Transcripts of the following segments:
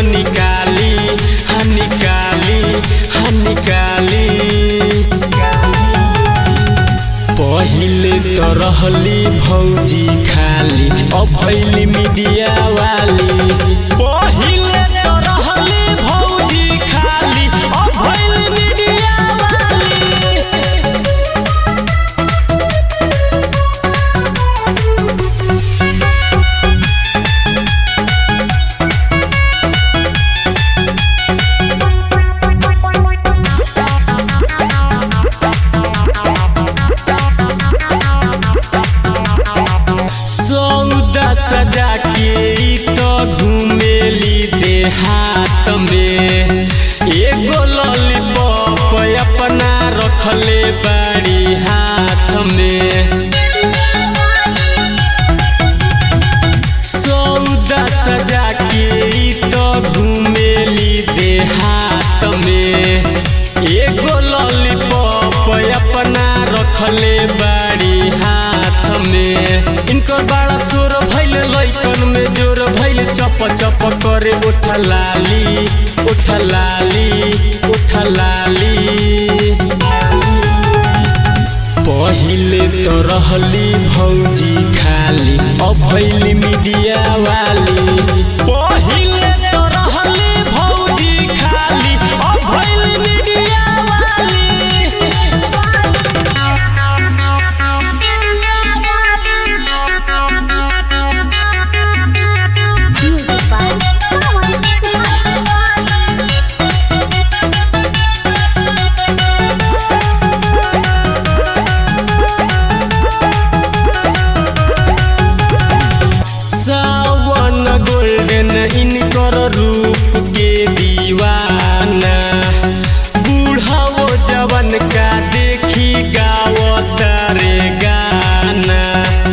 निकाली हाँ निकाली हाँ निकाली पहिले तो रहली भौजी खाली अब भैली मीडिया वाली पहिले तो रहली भौजी खाली अब भैली मीडिया वाली सौदा सजा के ई तो घूमेली देहात में एगो लॉलीपॉप अपना रखले बाड़ी हाथ में सौदा सजा के ई तो घूमेली देहात में एगो लॉलीपॉप अपना रखले बाड़ी हाथ में इनकर बड़ा शोर भैल लैकन में जोर भैल चप चप करे उठ लाली उठ लाली उठ लाली पहिले तो रहली भौजी खाली अब भैली मीडिया वाली पहिले तो रहली भौजी खाली अब भैली मीडिया वाली Music by Sawan Suhana. Sawan golden इनकर रूप के दीवाना बूढ़ाओ जवन का देखी गावता रे गाना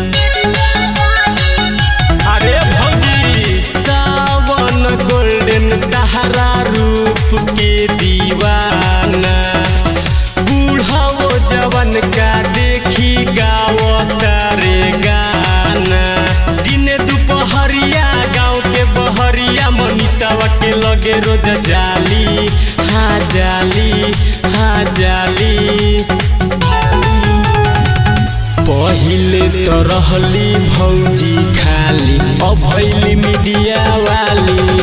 अरे भौजी सावन गोल्डन तहरा रूप के दीवाना बूढ़ाओ जवन का देखी गावता रे गाना दिने दुपहरिया गाँव के बहरिया मनीषावा के लगे रोज जाली हाँ जाली हाँ जाली पहिले तो रहली भौजी खाली अब भैली मीडिया वाली